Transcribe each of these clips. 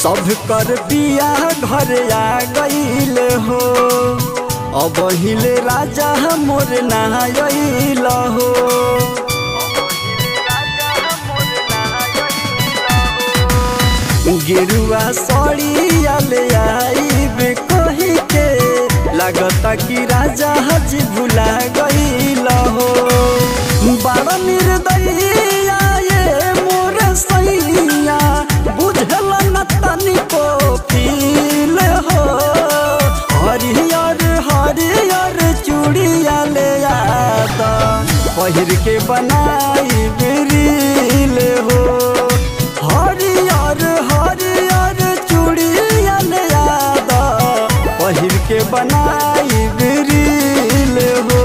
सब कर पिया घर आ गईल हो अब हिले राजा मोर नहाइल हो गिरुआ सड़िया ले आईब कही के लागता कि राजा हज भुला गईल हो बड़ा निर्दयिया ये मोर सैया बुझल न तनिको फील हो हरियर हरियर चूड़िया ले आता पहिर के बनाई रील हो हरियर हरियर चूड़िया ले आता पहिर के बनाई रील हो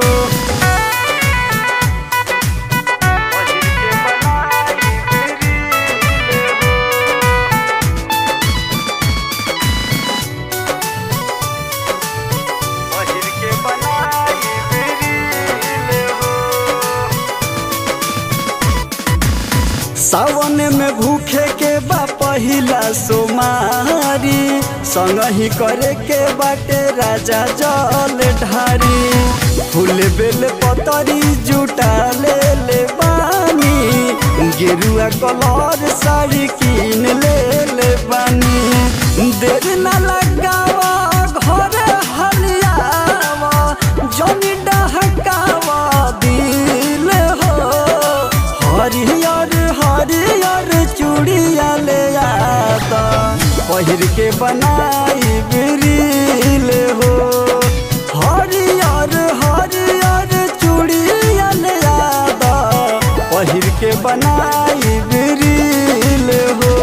सावन में भूखे के बा पहिला सोमारी संग ही करे के बाटे राजा जल ढारी फूल बेल पतरी जुटा ले ले बानी गेरुआ कलर साड़ी कीन ले ले बानी देर न लगावा घर हलियावा जनी डहकावा दिल हो हरियर हरियर चूड़िया ले आता पहिर के बनाई रील हो हरियर हरियर चूड़िया ले आता पहिर के बनाई रील हो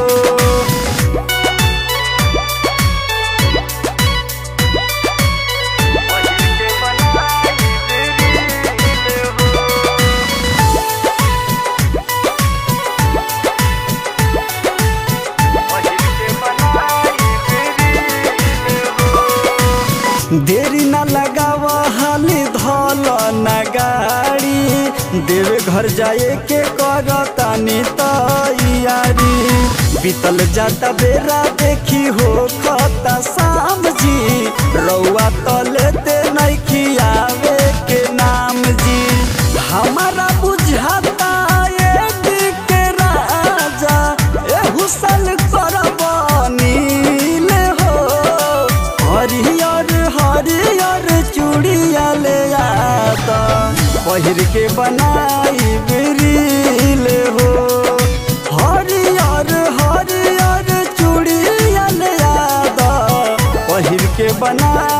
देरी न लगावा हाली धल न गाड़ी देवे घर जाए के करतानी तैयारी बीतल जाता बेरा देखी हो खता शाम जी रउआ तलेते नइखी आवे के नाम जी हमारा बुझाता ये के राजा एहू साल करब नील हो हरियर हरियर चूड़िया ले आता पहिर के बनाई रील हो हरियर हरियर चूड़िया ले आता पहिर के बनाई